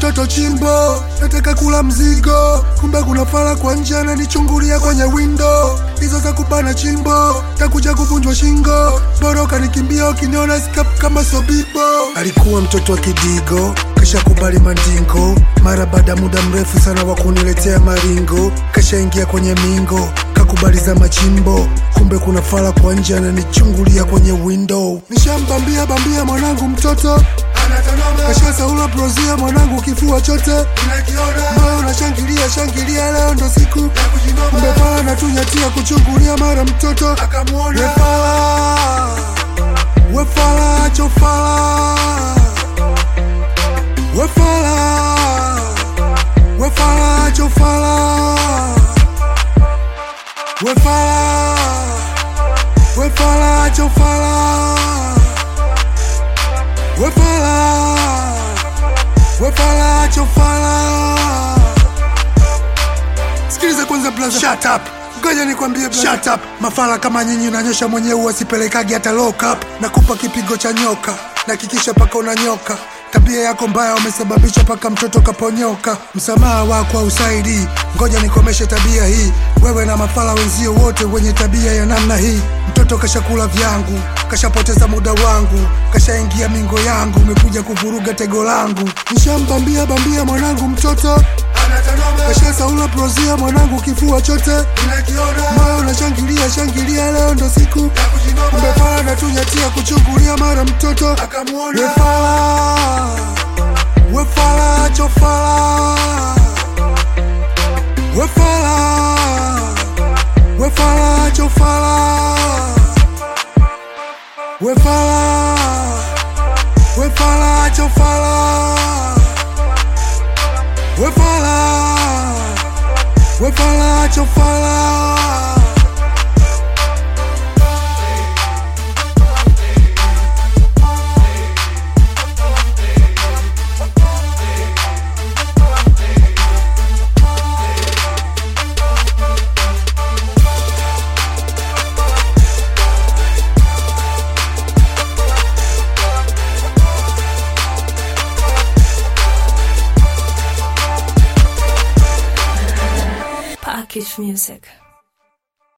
mtoto chimbo, nataka kula mzigo, kumbe kuna fala kwa nje ananichungulia kwenye window. Hizo za kubana chimbo, takuja kuvunjwa shingo, bora ukanikimbia ukiniona skap kama sobibo. Alikuwa mtoto wa kidigo, kisha kubali mandingo, mara baada muda mrefu sana wa kuniletea maringo, kashaingia kwenye mingo, kakubali za machimbo, kumbe kuna fala kwa nje ananichungulia kwenye window. Nishambambia bambia mwanangu mtoto Kasha saula prozia mwanangu kifua chote moyo unashangilia shangilia leo ndo siku mbepala natunyatia kuchungulia mara mtoto wefala wefala chofala wefala wefala chofala wefala wefala chofala wefala wefala chofala sikiliza kwanza blaza shut up ngoja nikwambie blaza shut up mafala kama nyinyi unanyosha mwenyewe wasipelekagi hata lock up nakupa kipigo cha nyoka nakikisha paka unanyoka tabia yako mbaya umesababisha paka mtoto kaponyoka msamaha wako hausaidii ngoja nikomeshe tabia hii wewe na mafala wenzio wote wenye tabia ya namna hii mtoto kashakula vyangu kashapoteza muda wangu kashaingia mingo yangu umekuja kuvuruga tego langu nishambambia bambia mwanangu mtoto kasha saula prozia mwanangu kifua chote moyo unashangilia shangilia leo ndo siku mbefala natunyatia kuchungulia mara mtoto wefala wefala chofala wefala wefala chofala wefala wefala chofala wefala wefala chofala Package Music.